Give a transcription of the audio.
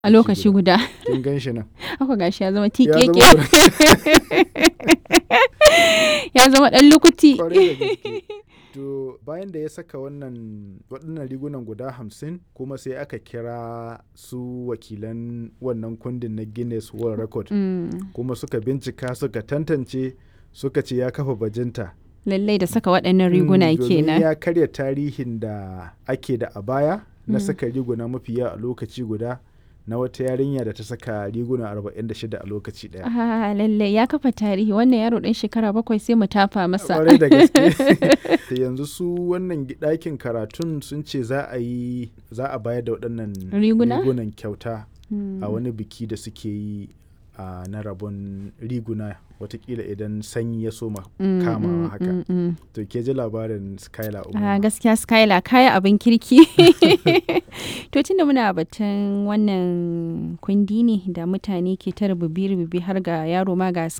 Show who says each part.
Speaker 1: a lokaci guda
Speaker 2: kin gan shi nan
Speaker 1: haka gashi ya zama
Speaker 2: ya
Speaker 1: tikeke
Speaker 2: zama
Speaker 1: ya zama dan lukuti
Speaker 2: kwarai da gaske to bayan da ya saka wannan waɗannan rigunan guda hamsin kuma sai aka kira su wakilan wannan kundin na guinness world record
Speaker 1: Mm,
Speaker 2: kuma suka bincika suka tantance suka ce ya kafa bajinta
Speaker 1: lallai da saka waɗannan riguna
Speaker 2: Mm, domin
Speaker 1: kenan
Speaker 2: ya karya tarihin da ake da a baya na
Speaker 1: Mm.
Speaker 2: saka riguna mafi yawa a lokaci guda na wata yarinya da ta saka riguna 46 a lokaci daya
Speaker 1: Ah, lallai ya kafa tarihi wannan yaro ɗan shekara bakwai sai mu tafa masa
Speaker 2: kwarai da gaske Da yanzu su wannan gi- ɗakin karatun sun ce za a yi za a bayar da waɗannan
Speaker 1: Riguna?
Speaker 2: rigunan kyauta
Speaker 1: Mm.
Speaker 2: a wani biki da suke yi a na rabon riguna watakila idan sanyi ya soma
Speaker 1: Mm,
Speaker 2: kamawa
Speaker 1: mm,
Speaker 2: haka
Speaker 1: mm, mm.
Speaker 2: to ke ji labarin skylar
Speaker 1: Ah,
Speaker 2: umar
Speaker 1: gaskiya skyla kaya abin kirki to tunda muna batun wannan kundi ne da mutane ke ta rububi rububi har ga yaro ma ga